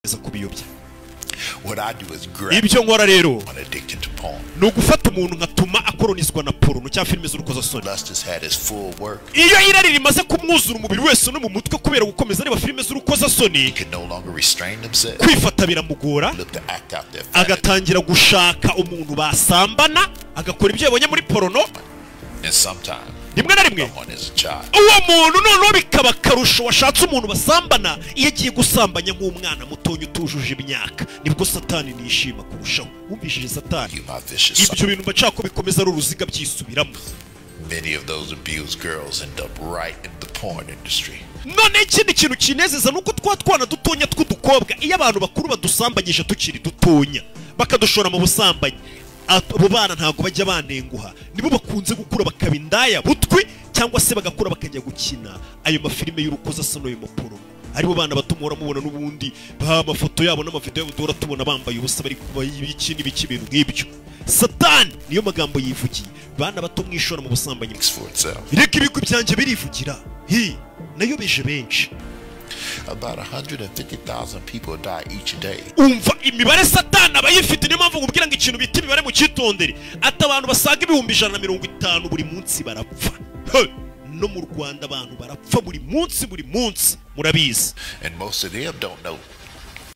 zo kubiyobya What I do is grab ibyo nkora rero someone addicted to porn. ni ugufata umuntu nkatuma akoronizwa na poruno cyangwa filime z'urukozasoni Lust has had its full work. iyo irari rimaze kumwuzura umubiri wese no mu mutwe kubera gukomeza areba filime z'urukozasoni He can no longer restrain themselves. kwifata biramugora Look to act out their fantasy. agatangira gushaka umuntu basambana agakora ibyo yabonye muri porono And sometimes rimwe na rimwe someone is a child. uwo muntu noneho bikaba akarusho washatse umuntu basambana iyo agiye gusambanya nk'umwana mutonya utujuje imyaka nibwo satani nishima kurushaho wumvishije satani You my vicious ibyo son. bintu mba nshaka ko bikomeza ari uruziga byisubiramo Many of those abused girls end up right in the porn industry. none ikindi kintu kinezeza ni uko twa twana dutonya tw'udukobwa iyo abantu bakuru badusambanyije tukiri dutonya bakadushora mu busambanyi at- abo bana ntabwo bajya banenguha nibo bakunze gukura bakaba indaya butwi cyangwa se bagakura bakajya gukina ayo mafilime y'urukozasano ayo maporomo aribo bana bato muhora mubona n'ubundi ba amafoto yabo n'amavidewo yabo duhora tubona bambaye ubusa bari kuba ibiki n'ibiki ibintu nk'ibyo satani niyo magambo yivugiye bana bato mwishora mu busambanyi Speaks for itself. reka ibigwi byanjye birivugira hi nayobeje benshi About 150,000 people die each day umva imibare satani aba yifite niyo mpamvu nkubwira ngo ikintu bita imibare mu cyitondere ati abantu basaga ibihumbi ijana na mirongo itanu buri munsi barapfa He! no mu rwanda abantu barapfa buri munsi buri munsi murabizi and most of them don't know